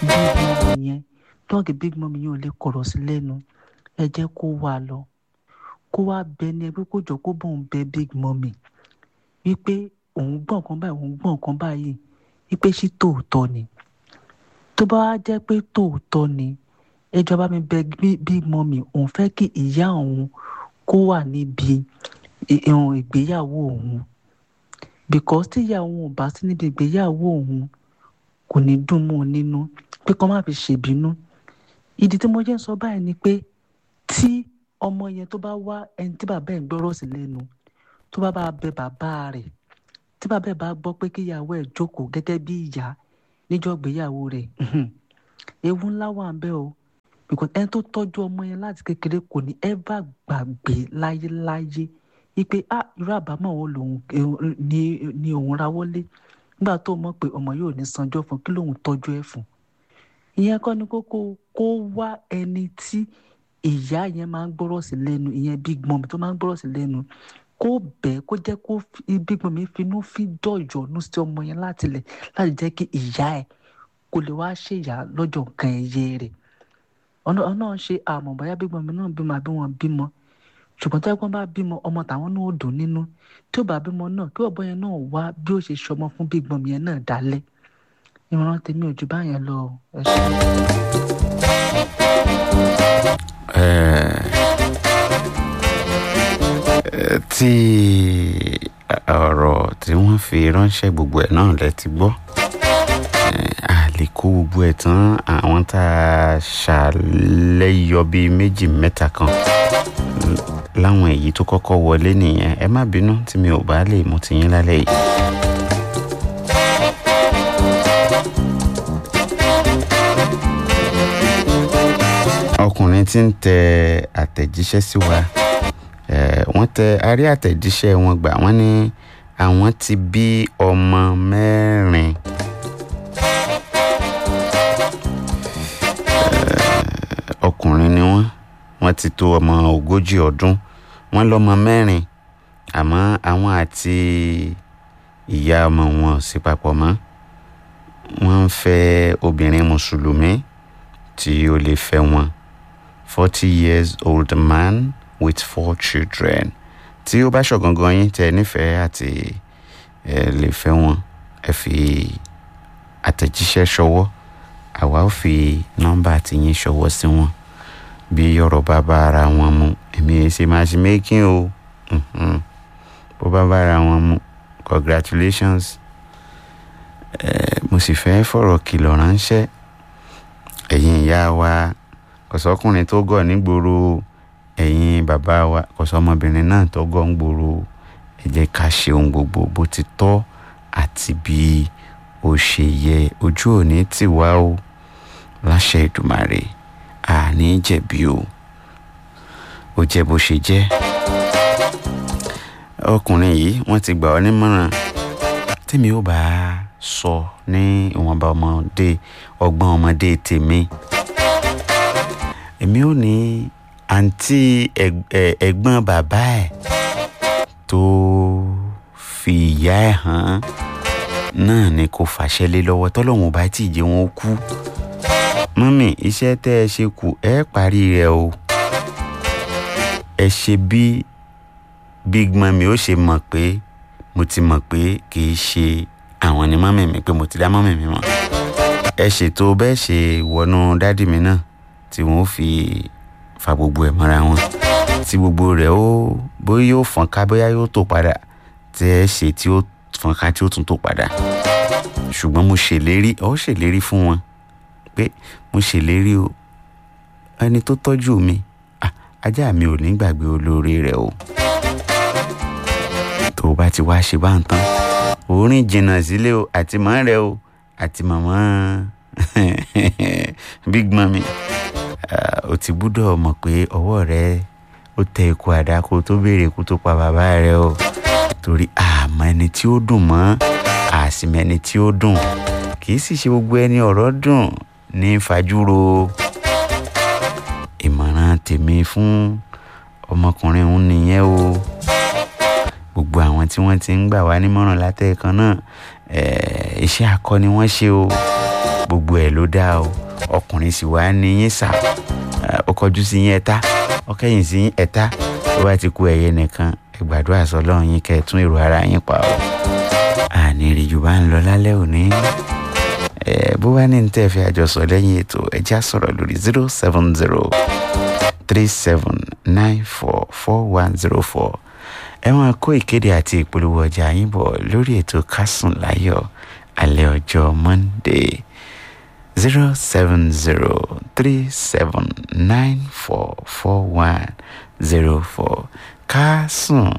big mummy yẹn dọ́ọ̀gì big mummy yẹn ò lè kọ̀rọ̀ sí lẹ́nu ẹ jẹ́ kó wà lọ kó wá bẹ ní ẹgbẹ́ kó jọ kó bóun bẹ big mummy wípé òun gbọ́ nǹkan báyìí òun gbọ́ nǹkan báyìí wípé ṣé tòótọ́ ni tó bá wá jẹ́ pé tòótọ́ ni ẹjọ́ bá mi bẹ big mummy òun fẹ́ kí ìyá òun kó wà níbi ìgbéyàwó òun because tíyà òun ò bá sí níbi ìgbéyàwó òun kò ní dùn mọ́ ọ nínú pé kó má fi ṣèbínú ìdí tí mo jẹ́ ń sọ báyìí ni pé tí ọmọ yẹn tó bá wá ẹni tí bàbá ẹ̀ ń gbọ́rọ̀ sí lẹ́nu tó bá bá bẹ bàbá rẹ̀ tí bàbá ẹ̀ bá gbọ́ pé kíyàwó ẹ̀ jókòó gẹ́gẹ́ bí ìyá níjọ́ ìgbéyàwó rẹ̀ ewu ńlá wà ń bẹ o because ẹni tó tọ́jú ọmọ yẹn láti kékeré kò ní ever gbàgbé láyéláyé wípé ah irú àbámọ̀ wo lòun ni òun rawọ́lé nígbà tó mọ̀ pé ọmọ yóò ní sanjọ́ fún kí lòun tọ́jú ẹ̀ fún ìyẹn kọ́ ni kókó kó wá ẹni tí ìyá yẹn máa ń gbọ́rọ̀ sí lẹ́nu ìyẹn big mom tó máa ń gbọ́rọ̀ sí lẹ́nu kó bẹ́ẹ̀ kó jẹ́ kó big mom finú fi dọ̀yọ̀nù sí ọmọ yẹn láti lẹ̀ láti jẹ́ kí ìyá ẹ̀ kó lè wá ṣèyá lọ́jọ́ nǹkan ẹ̀yẹ rẹ̀ ọ̀nà náà ṣe àmọ̀ bóyá big mom náà bímọ àbí wọn bímọ ṣùgbọ́n tí wọ́n bá bímọ ọmọ tàwọn náà ò dùn nínú tí ó bá bímọ náà kí ọ̀bọ yẹn náà wá bí ó ṣe ṣọmọ fún big mom yẹn náà dálẹ̀ ìmọ̀ràn tèmi ò ju báyẹn lọ ẹ ṣe. tí ọ̀rọ̀ tí wọ́n fi ránṣẹ́ gbogbo ẹ̀ náà lẹ ti gbọ́ a lè kó gbogbo ẹ̀ tán àwọn tá a ṣàlẹ́yọ bíi méjì mẹ́ta kan láwọn èyí tó kọ́kọ́ wọlé nìyẹn ẹ má bínú tí mi ò bá lè mú tiyín lálẹ́ yìí. ọkùnrin tí ń tẹ àtẹ̀jíṣẹ́ sí wa wọ́n tẹ arí àtẹ̀jíṣẹ́ wọn gbà wọ́n ní àwọn ti bí ọmọ mẹ́rin. ọkùnrin ni wọ́n wọ́n ti tó ọmọ ogójì ọdún wọ́n lọ́mọ mẹ́rin àmọ́ àwọn àti ìyá ọmọ wọn ò sí papọ̀ mọ́ wọ́n ń fẹ́ obìnrin mùsùlùmí tí ó lè fẹ́ wọn forty years old man with four children tí ó bá ṣọ̀gangan yín tẹ nífẹ̀ẹ́ àti ẹ lè fẹ́ wọn ẹ fi àtẹ̀jíṣẹ́ ṣọwọ́ àwa ó fi nọ́mbà tiyín ṣọwọ́ sí wọn bí ọ̀rọ̀ bá bá ara wọn mu èmi ẹ̀ ṣe máa ṣe making o bó bá bá ara wọn mu congratulations ẹ mo sì fẹ́ fọ̀rọ̀ kìlọ̀ ránṣẹ́ ẹ̀yin ìyá wa kọ̀sọ́kùnrin tó gọ̀ nígboro ẹ̀yin bàbá wa kọ̀sọ́mọbìnrin náà tó gọ̀ nígboro ẹ jẹ́ ká ṣe ohun gbogbo bó ti tọ́ àti bí ó ṣe yẹ ojú òní tì wá o láṣẹ Èdùmàrè àní jẹ̀bi o ó jẹ́ bó ṣe jẹ́ ọkùnrin yìí wọ́n ti gbà ọ́ nímọ̀ràn tèmi ò bá sọ ní ìwọ̀nba ọmọdé ọgbọ́n ọmọdé tèmi èmi ò ní àǹtí ẹ̀gbọ́n bàbá ẹ̀ tó fi ìyá ẹ̀ hàn náà ni kò fàṣẹ lé lọ́wọ́ tọ́lọ́hún bá tí ì jẹ́ wọn kú mọ́mì iṣẹ́ tẹ́ ẹ ṣe kù ẹ parí rẹ̀ o ẹ ṣe bí big mọ́mì ó ṣe mọ̀ pé mo ti mọ̀ pé kì í ṣe àwọn ni mọ́mì mi pé mo ti dá mọ́mì mi mọ̀ ẹ ṣètò bẹ́ẹ̀ ṣe wọnú dádì mi náà tí wọ́n fi fa gbogbo ẹ̀ mọ́ra wọn tí gbogbo rẹ̀ ó bóyá yóò fọ́n ká bóyá yóò tó padà tí ẹ ṣe tí ó fọ́n ká tí ó tún tó padà ṣùgbọ́n mo ṣèlérí ó ṣèlérí fún wọn pé mo ṣèlérí o ẹni tó tọ́jú mi ajá mi ò ní gbàgbé olóore rẹ̀ o tó o bá ti wá ṣe bá ń tán orin jìnnà sílé o àti mọ́ rẹ o àti màmá big mami o ti gbúdọ̀ mọ̀ pé ọwọ́ rẹ ó tẹ ikú àdáko tó béèrè ikú tó pa bàbá rẹ o torí àmọ́ ẹni tí ó dùn mọ́ àsìmọ́ ẹni tí ó dùn kì í sì ṣe gbogbo ẹni ọ̀rọ̀ dùn ní fajúro ìmọ̀ràn tèmi fún ọmọkùnrin òun nìyẹn o gbogbo àwọn tí wọ́n ti ń gbà wá nímọ̀ràn látẹ̀ẹ̀kan náà iṣẹ́ akọni wọ́n ṣe o gbogbo ẹ̀ ló dáa o ọkùnrin sì wá ní yín sà ó kọjú sí yín ẹ̀ta ó kẹ́yìn sí yín ẹ̀ta ó bá ti kú ẹ̀yẹ nìkan ẹ gbàdúrà sọlọ́run yín kẹ́ ẹ tún èrò ara yín pa o àní ìrìjù bá ń lọ lálẹ́ òní bó bá ní tẹ́ fi àjọsọ lẹ́yìn ètò ẹja sọ̀rọ̀ lórí zero seven zero three seven nine four four one zero four ẹ máa kó ìkéde àti ìpolówó ọjà yín bọ̀ lórí ètò kásùn láyọ̀ alẹ́ ọjọ́ monday zero seven zero three seven nine four four one zero four kásùn